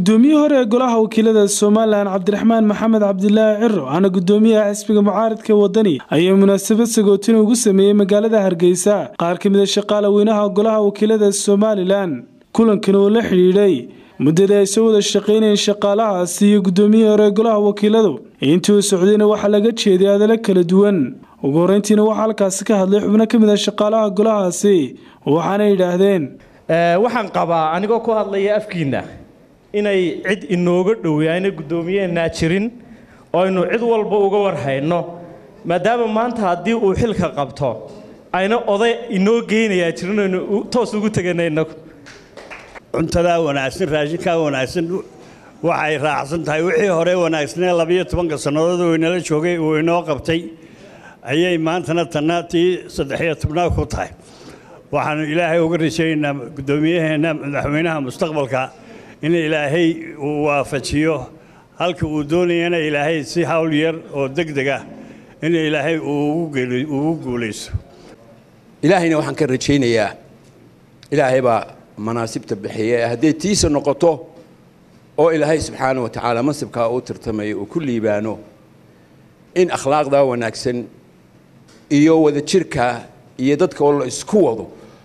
guddoomiyihii hore ee golaha wakiilada somalilan cabdiraxmaan maxamed cabdilaahi ciro ana guddoomiyaha xisbiga mucaaradka wadani ayaa munaasabad sagootina ugu sameeyey magaalada hargeysa qaar ka mid a shaqaale weynaha golaha wakiilada somalilan kulankan oo la xidhiidhay muddadii ay soo wada shaqaynayeen shaqaalahaasi iyo guddoomiyihii hore ee golaha wakiiladu intii uu socdayna waxaa laga jeeday hadallo kala duwan ugu horreyntiina waxaa halkaasi ka hadlay xubno ka mid a shaqaalaha golahaasi waxaana yidhaahdeen waxaan qabaa anigoo ku hadlaya afkiinna inay cid inooga dhowi ayna guddoomiyeennaa jirin oo aynu cid walba uga warhayno maadaama maanta haddii uu xilka qabto ayna oday inoo geynayaa jirin aynu toos ugu tegana innagu cuntadaa wanaagsan raashinkaa wanaagsan waxay raacsan tahay wixii hore wanaagsanee labiyo tobanka sannadood uu inala joogay uu inoo qabtay ayay maantana tanna tii saddexiyo tobnaad ku tahay waxaanu ilaahay uga rajaynaynaa guddoomiyaheena madaxweynaha mustaqbalka in ilaahay uu waafajiyo halka uu doonayana ilaahay si hawl yar oo deg deg ah in ilaahay ugu guulayso ilaahayna waxaan ka rajaynayaa ilaahay baa manaasibta bixiya hadday tiisa noqoto oo ilaahay subxaana wa tacaala mansibkaa uu tirtamayo uu ku liibaano in akhlaaqdaa wanaagsan iyo wadajirka iyo dadka oo la isku wado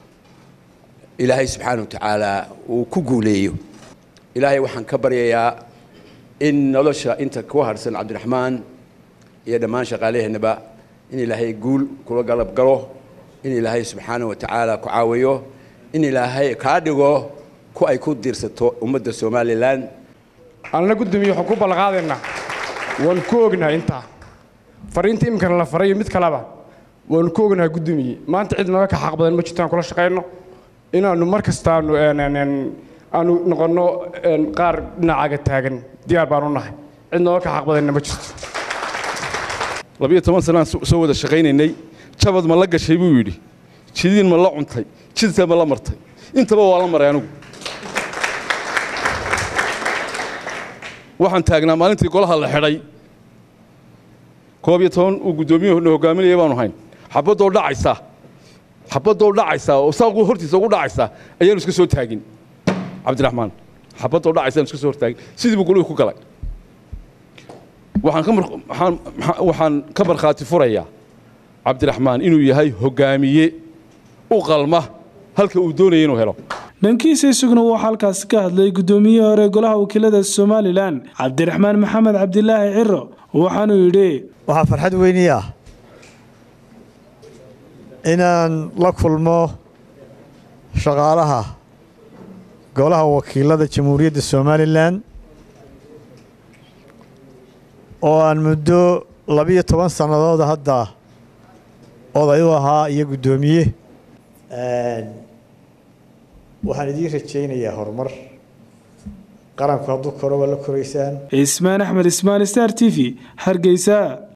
ilaahay subxaana wa tacaala uu ku guuleeyo ilaahay waxaan ka baryayaa in nolosha inta ku harsan cabdiraxmaan iyo dhammaan shaqaalaheennaba in ilaahay guul kula galab galo in ilaahay subxaana wa tacaala ku caawiyo in ilaahay kaa dhigo ku ay ku diirsato ummadda somalilan anna guddoomiye waxaan ku ballanqaadaynaa waan ku ognahay intaa fariinta iminkana la farayo mid kaleba waanu ku ognahay guddoomiye maanta cid naga ka xaq badan ma jirto aan kula shaqayno inaannu mar kastaanu aanu noqonno qaar dhinacaaga taagan diyaar baanu nahay cid nooga ka xaq badanna ma jirto labiyo toban sanaan soo wada shaqaynaynay jabad ma la gashay buu yidhi jidiin ma la cuntay jidta ma la martay intaba waa la maray anigu waxaan taagnaa maalintii golaha la xidhay koob iyo toban uu guddoomiyuhuna hogaaminaya baanu hayn xabadoo dhacaysa xabadoo dhacaysa oo saaquu hortiisa ugu dhacaysa ayaanu iska soo taagin cabdiraxmaan xabadoo dhacaysa aanu iska soo hortaagin sidii buu golihii ku galay waxaan ka markhaati furayaa cabdiraxmaan inuu yahay hogaamiye u qalma halka uu doonaya inuu helo dhankiisa isaguna waxaa halkaasi ka hadlay guddoomiyihii hore golaha wakiilada somalilan cabdiraxmaan maxamed cabdilaahi ciro waxaanuu yidhi waxaa farxad weynii ah inaan la kulmo shaqaalaha golaha wakiilada jamhuuriyadda somalilan oo aan muddo labiyo toban sannadooda hadda oday u ahaa iyo guddoomiye waxaan idiin rajaynayaa horumar qaranku hadduu koro waa la koraysaan cismaan axmed ismaan star t v hargeysa